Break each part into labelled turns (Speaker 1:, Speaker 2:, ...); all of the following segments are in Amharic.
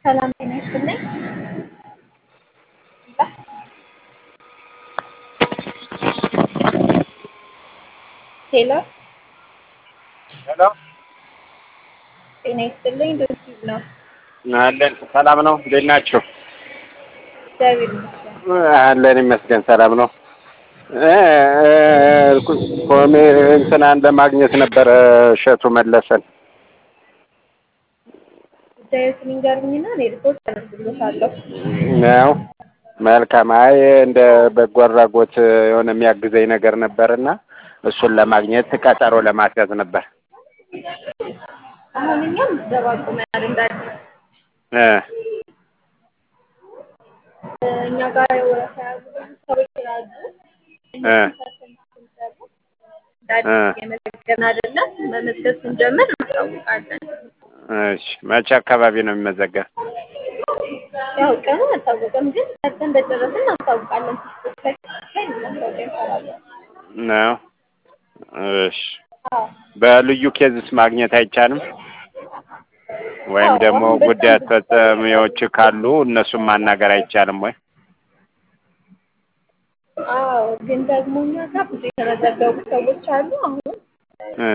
Speaker 1: ሰላም ጤና ይስጥልኝ። ሄሎ
Speaker 2: ሄሎ
Speaker 1: ጤና ይስጥልኝ። ዶክተር ነው።
Speaker 2: አለን ሰላም ነው። እንዴት ናችሁ?
Speaker 1: እግዚአብሔር ይመስገን።
Speaker 2: አለን ይመስገን ሰላም ነው። ኮሜ እንትናን ለማግኘት ነበረ እሸቱ መለሰን።
Speaker 1: ጉዳዮትን ይንገሩኝና እኔ ሪፖርት አደርግልዎታለሁ።
Speaker 2: ነው መልካም። አይ እንደ በጎ አድራጎት የሆነ የሚያግዘኝ ነገር ነበርና እሱን ለማግኘት ቀጠሮ ለማስያዝ ነበር።
Speaker 1: አሁን እኛም ምዝገባ አቁመናል እንደ አዲስ
Speaker 2: እ
Speaker 1: እኛ ጋር የወረፋ ያዙ ብዙ ሰዎች ስላሉ
Speaker 2: እ
Speaker 1: እንደ አዲስ እየመዘገብን አይደለም። መመዝገብ ስንጀምር እናስታውቃለን።
Speaker 2: እሺ መቼ አካባቢ ነው የሚመዘገብ?
Speaker 1: ያው ቀኑ አልታወቀም፣ ግን ሰርተን እንደጨረስን እናስታውቃለን። ፌስቡክ ላይ ላይ ማስታወቂያ እንሰራለን።
Speaker 2: ነው እሺ።
Speaker 1: አዎ
Speaker 2: በልዩ ኬዝስ ማግኘት አይቻልም? ወይም
Speaker 1: አዎ፣
Speaker 2: ደግሞ
Speaker 1: አሁን በጣም
Speaker 2: ጉዳይ
Speaker 1: ብዙ
Speaker 2: አስፈጻሚዎች ካሉ እነሱን ማናገር አይቻልም ወይ?
Speaker 1: አዎ ግን ደግሞ እኛ ጋር ብዙ የተመዘገቡ ሰዎች አሉ። አሁን
Speaker 2: እ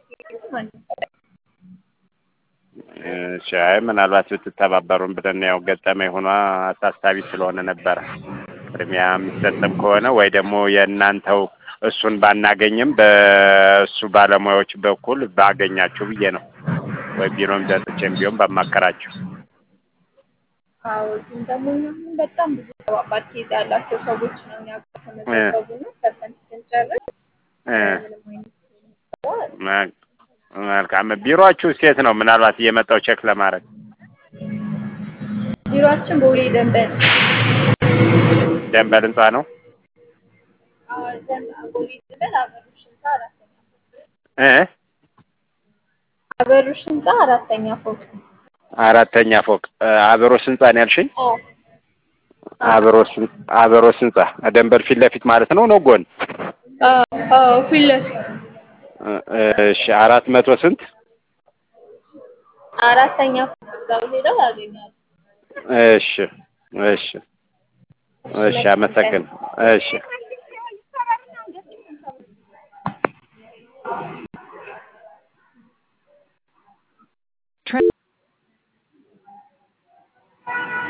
Speaker 2: እሺ አይ ምናልባት ብትተባበሩን ብለን ያው ገጠመኝ ሆኗ አሳሳቢ ስለሆነ ነበረ። ቅድሚያ የሚሰጥም ከሆነ ወይ ደግሞ የእናንተው እሱን ባናገኝም በእሱ ባለሙያዎች በኩል ባገኛችሁ ብዬ ነው። ወይ ቢሮም ዘጥቼም ቢሆን ባማከራችሁ።
Speaker 1: አዎ ግን ደግሞ እኛ አሁን በጣም ብዙ ከባባድ ኬዝ ያላቸው ሰዎች ነው እኛ ጋር ተመዘገቡና ሰርተን ስንጨርስ
Speaker 2: እ
Speaker 1: ምንም አይነት ስራ
Speaker 2: መ- መልካም ቢሮአችሁ ሴት ነው? ምናልባት እየመጣው ቼክ ለማድረግ
Speaker 1: ቢሮአችን ቦሌ ደንበል
Speaker 2: ደንበል ህንጻ ነው።
Speaker 1: አዎ ደንበል ቦሌ ደንበል አበሩሽ ህንፃ አራተኛ
Speaker 2: እ
Speaker 1: አበሩሽ ህንፃ አራተኛ ፎቅ
Speaker 2: አራተኛ ፎቅ እ አበሮስ ህንጻ ነው ያልሽኝ?
Speaker 1: አዎ
Speaker 2: አበሮስ ህን- አበሮስ ህንጻ ደንበል ፊት ለፊት ማለት ነው ነው ጎን?
Speaker 1: አዎ አዎ ፊት ለፊት
Speaker 2: እ- እሺ አራት መቶ ስንት?
Speaker 1: አራተኛ ፎቅ እዛው ሄደው ያገኛሉ።
Speaker 2: እሺ እሺ እሺ አመሰግን እሺ